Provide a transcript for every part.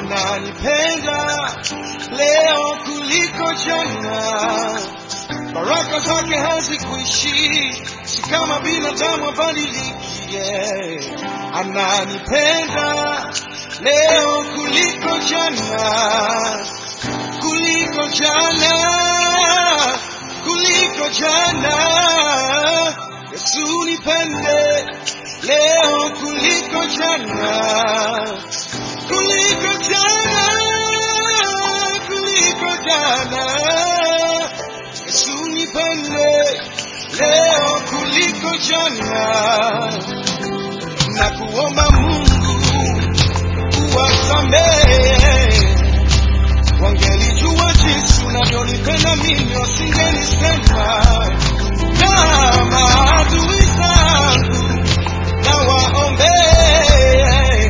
ananipenda leo kuliko jana. Baraka zake hazikuishi, si kama binadamu abadiliki. Yeah. Ananipenda leo kuliko jana, kuliko jana, kuliko jana. Yesu nipende leo kuliko jana, kuliko jana, kuliko jana. Yesu nipende leo kuliko jana, na kuomba Mungu uwasamehe. Wangelijua jinsi unavyonipenda mimi, wasingenisema na maadui zangu na waombee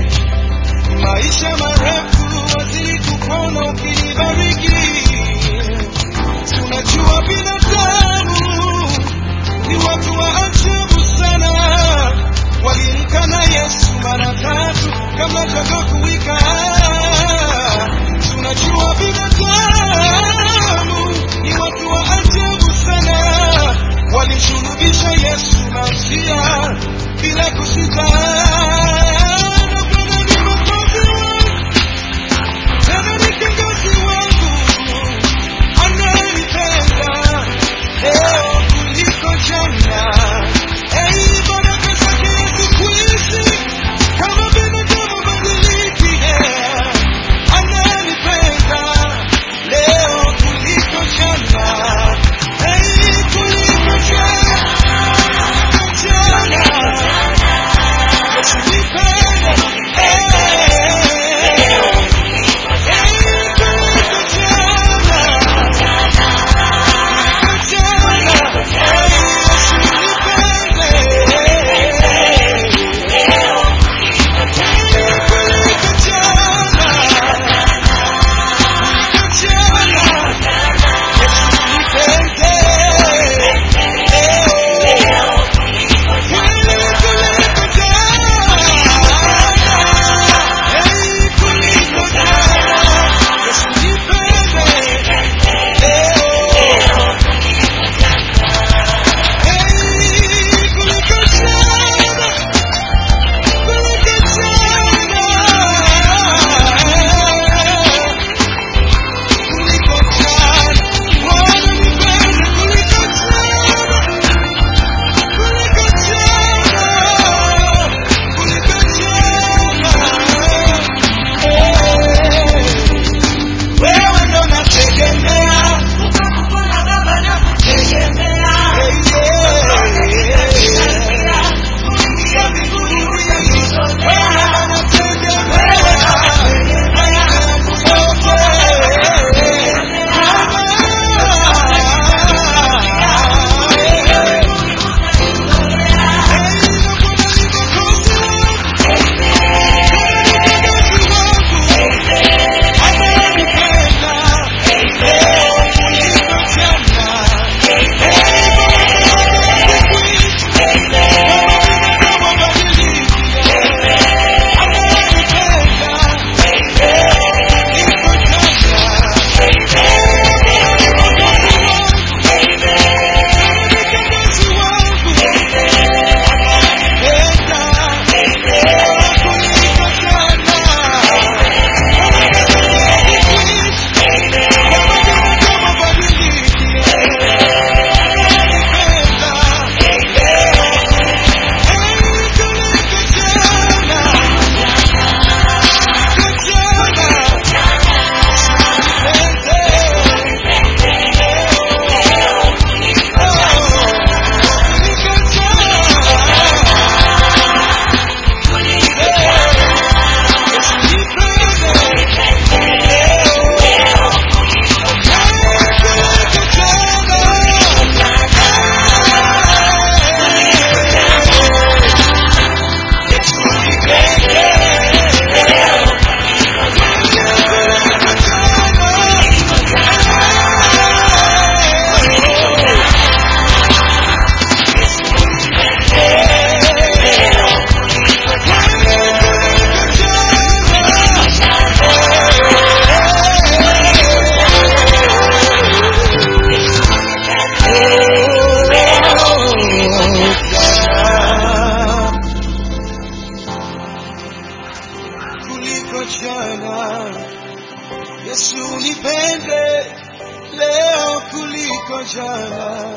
kuliko jana. Yesu nipende leo kuliko jana,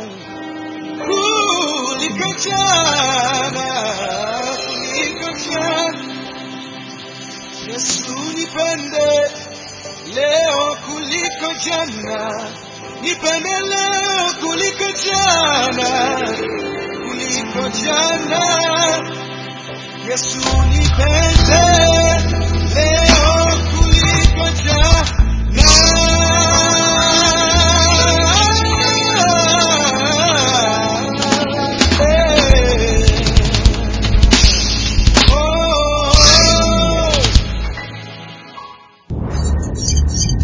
kuliko jana, kuliko jana. Yesu nipende leo kuliko jana, nipende leo kuliko jana, kuliko jana. Yesu nipende leo kuliko jana. Oh,